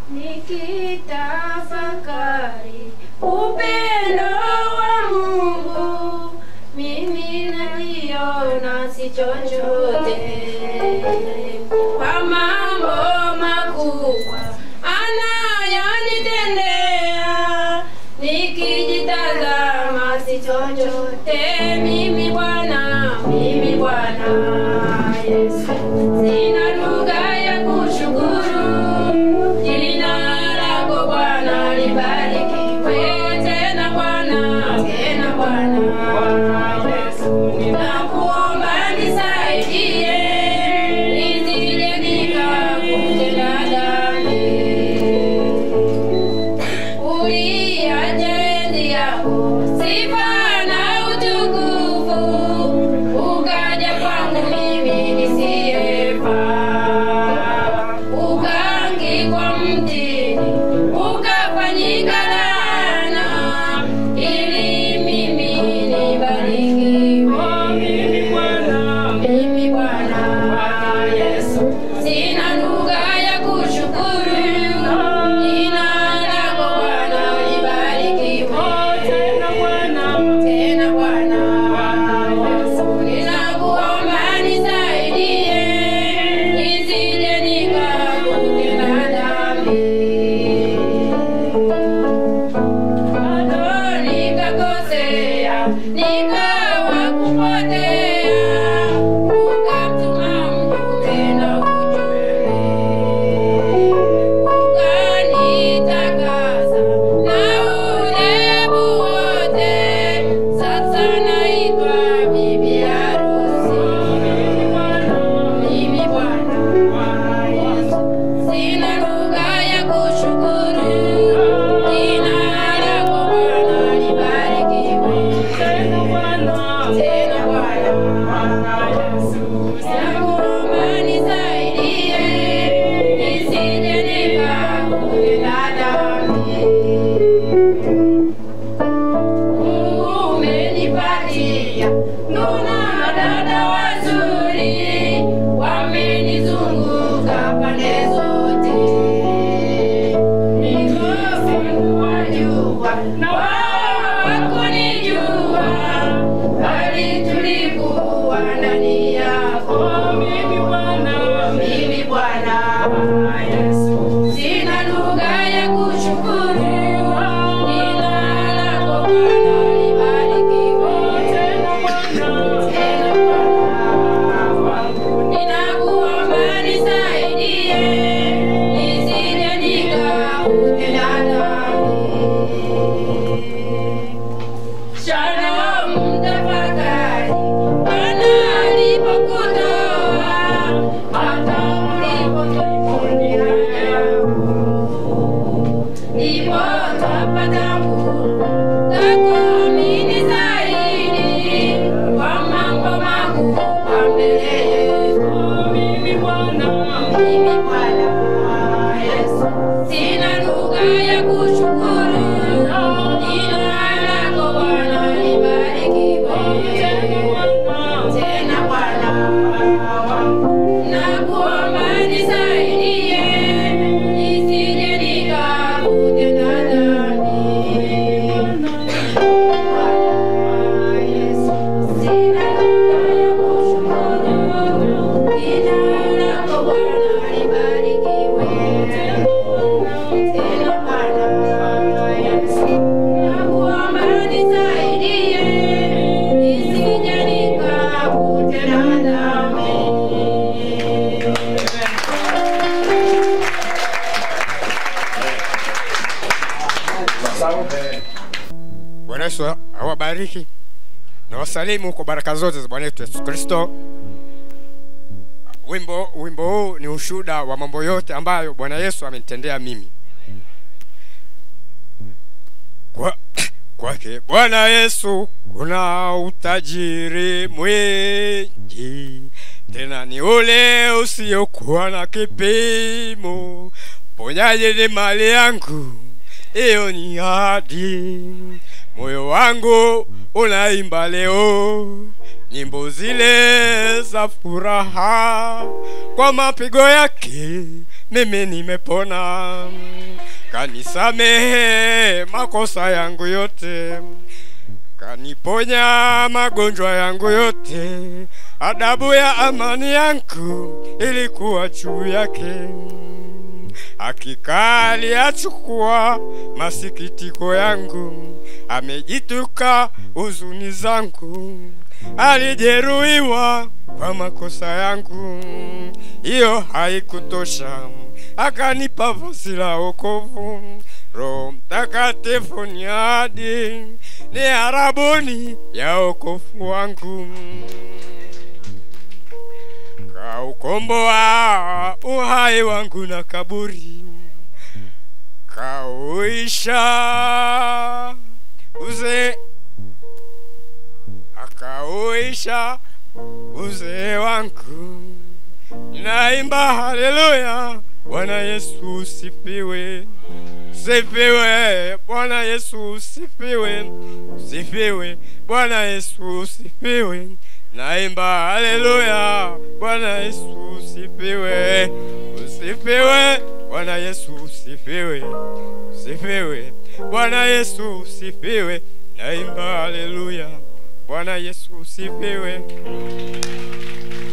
nikitafakari upendo wa Mungu, mimi naliona si chochote kwa mambo makubwa anayonitendea, nikijitazama si chochote. Mimi Bwana, mimi Bwana Yesu, sina lugha ya kushukuru jina lako Bwana libarikiwe tena Bwana, tena Bwana Yesu, ninakuomba nisaidie nisije nikakutenda dhambi uliache enzi yako sifa na utukufu ukaja kwangu mimi nisiyefaa ukaangikwa mtini ukafanyika laana ili mimi nibarikiwe mimi Bwana Yesu sina lugha ya kushukuru jina lako Bwana libarikiwe tena Bwana tena Bwana Yesu ninakuomba nisaidie nisije nikakutenda dhambi bado nikakosea nikawa kupotea ukamtuma mjumbe na ujumbe ukanitakasa na ulevu wote sasa naitwa bibi harusi mimi Bwana Yesu sina lugha ya kushukuru jina lako Bwana libarikiwe tena Bwana Yesu nakuomba nisaidie nisije nikakutenda dhambi Mungu umenipatia nuna dada wazuri wamenizunguka pande zote nikafungua jua na wao wakunijua bali tulikuwa ndani yako mimi Bwana mimi Bwana Yesu sina lugha ya kushukuru jina lako Bwana libarikiwe tena Bwana tena Bwana wangu ninakuomba nisaidie nisije nikakutenda dhambi Shalom tafakari Bwana alipokutoa hata ulipotuponya ndipo twapata nguvu za kuamini zaidi kwa mambo makubwa mbele yetu. Mimi Bwana, mimi Bwana Yesu, sina lugha ya kushukuru jina lako Bwana libarikiwe tena Bwana wangu nakuomba nisaidie nisije nikakutenda dhambi. Bwana Yesu, sina lugha ya kushukuru jina lako Bwana libarikiwe tena Bwana Yesu, nakuomba nisaidie nisije nikakutenda dhambi. Bwana Yesu awabariki na wasalimu kwa baraka zote za Bwana wetu Yesu Kristo. Wimbo wimbo huu ni ushuhuda wa mambo yote ambayo Bwana Yesu amenitendea mimi. Kwa kwake Bwana Yesu kuna utajiri mwingi, tena ni ule usiokuwa na kipimo. Ponyaji ni mali yangu, hiyo ni ahadi. Moyo wangu unaimba leo nyimbo zile za furaha, kwa mapigo yake mimi nimepona kanisamehe makosa yangu yote kaniponya magonjwa yangu yote adabu ya amani yangu ilikuwa juu yake hakika aliyachukua masikitiko yangu amejituka huzuni zangu alijeruhiwa kwa makosa yangu hiyo haikutosha akanipa vazi la wokovu roho mtakatifu ni hadi ni harabuni ya wokovu wangu kaukomboa uhai wangu na kaburi kauisha uze akauisha uzee wangu naimba haleluya bwana yesu usifiwe sifiwe bwana yesu usifiwe usifiwe bwana yesu usifiwe naimba haleluya bwana yesu usifiwe usifiwe bwana yesu usifiwe usifiwe bwana yesu usifiwe naimba haleluya bwana yesu usifiwe